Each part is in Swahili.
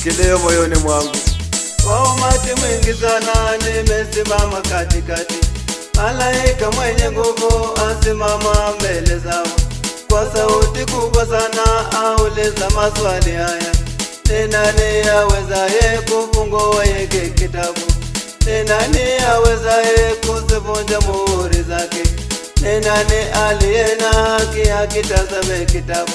kilio moyoni mwangu. Kwa umati mwingi sana nimesimama katikati, malaika mwenye nguvu asimama mbele zao, kwa sauti kubwa sana auliza maswali haya: ni nani awezaye kufungua hiki kitabu? Ni nani awezaye kuzivunja muhuri zake? Ni nani aliye na haki akitazame kitabu?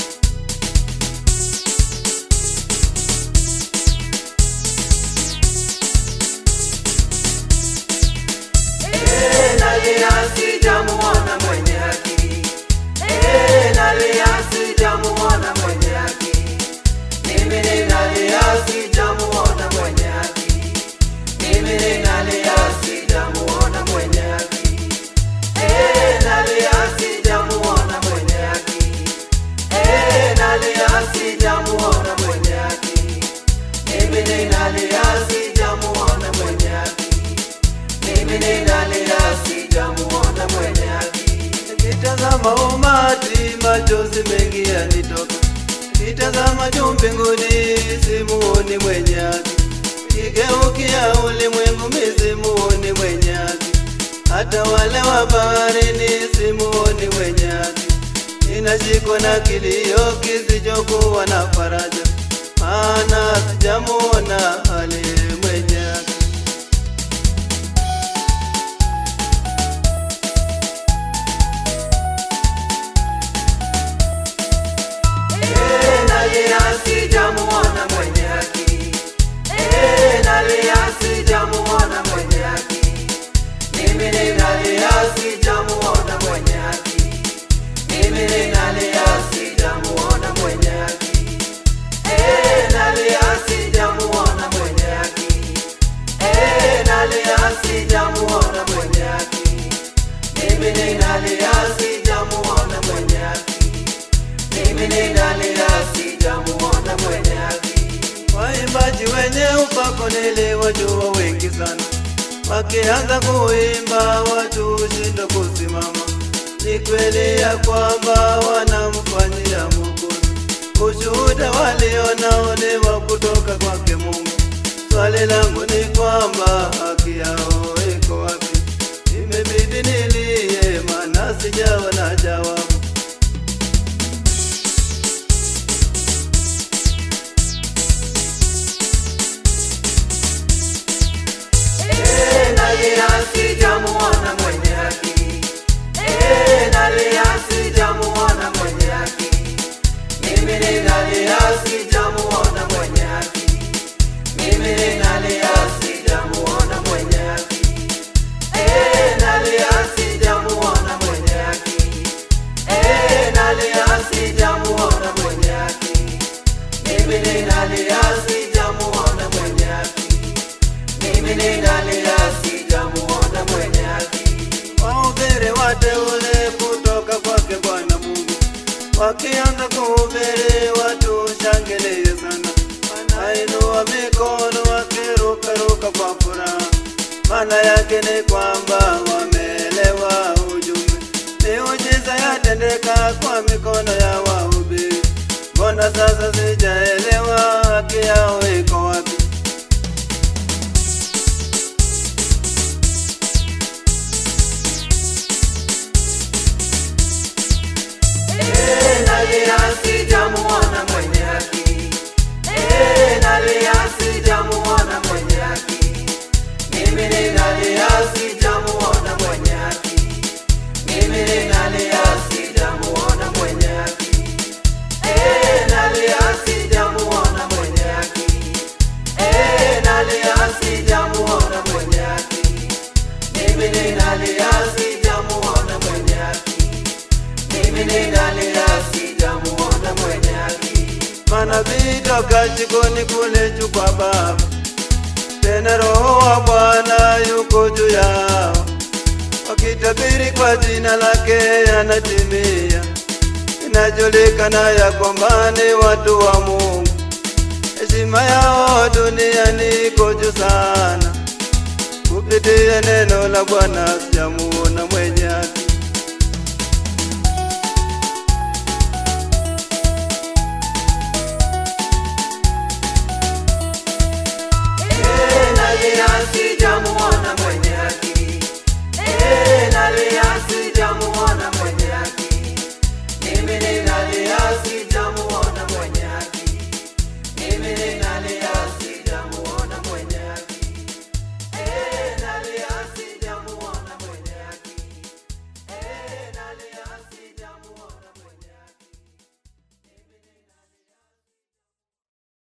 Eh, nalia sijamuona mwenye haki. Eh, nalia sijamuona mwenye haki. Mimi ninalia sijamuona mwenye haki. Mimi ninalia sijamuona mwenye haki. Eh, nalia sijamuona mwenye haki. Eh, nalia sijamuona mwenye haki. Mimi ninalia sijamuona mwenye haki. Mimi ninalia sijamuona mwenye haki. Nikitazama umati machozi mengi yanitoka, nikitazama juu mbinguni simuoni mwenye haki, nikigeukia ulimwengu mi simuoni mwenye haki, hata wale wa baharini simuoni mwenye haki. Ninashikwa na kilio kisichokuwa na faraja, maana sijamuona aliye mwenye haki. Eh, nalia sijamuona mwenye haki. Eh, nalia sijamuona mwenye haki. Mimi ninalia sijamuona mwenye haki. Mimi ninalia sijamuona mwenye haki. Eh, nalia sijamuona mwenye haki. Eh, nalia sijamuona mwenye haki. Mimi ninalia sijamuona mwenye haki. Mimi ninalia sijamuona mwenye haki. Waimbaji wenye upako niliwajua wengi sana, wakianza kuimba watu hushindwa kusimama. Ni kweli ya kwamba wanamfanyia Mwokozi, ushuhuda walionao ni wa kutoka kwake Mungu. Swali langu ni kwamba haki yao iko wapi? Imebidi nilie, maana sijaona jawabu. Eh, nalia sijamuona mwenye haki. Eh, nalia sijamuona mwenye haki. Mimi ninalia sijamuona mwenye haki. Mimi ninalia sijamuona mwenye haki. Eh, nalia sijamuona mwenye haki. Eh, nalia sijamuona mwenye haki. Mimi ninalia sijamuona mwenye haki. Mimi ninalia sijamuona mwenye haki. Wahubiri wateule kutoka kwake Bwana Mungu, wakianza kuhubiri watu shangilie sana, wanainua mikono wakirukaruka kwa furaha. Maana yake ni kwamba wameelewa ujumbe, miujiza yatendeka kwa mikono ya wahubiri. Mbona sasa sijaelewa haki yao iko wapi? Eh, nalia sijamuona mwenye haki. Eh, nalia sijamuona mwenye haki. Mimi ninalia sijamuona mwenye haki. Mimi ninalia sijamuona mwenye haki. Eh, nalia sijamuona mwenye haki. Eh, nalia sijamuona mwenye haki. Mimi ninalia sijamuona mwenye haki. Mimi ninalia sijamuona mwenye haki. Manabii toka jikoni kule juu kwa Baba, tena Roho wa Bwana yuko juu yao, wakitabiri kwa jina lake yanatimia. Inajulikana ya kwamba ni watu wa Mungu, heshima yao duniani iko juu sana. Kupitia neno la Bwana sijamuona mwenye haki.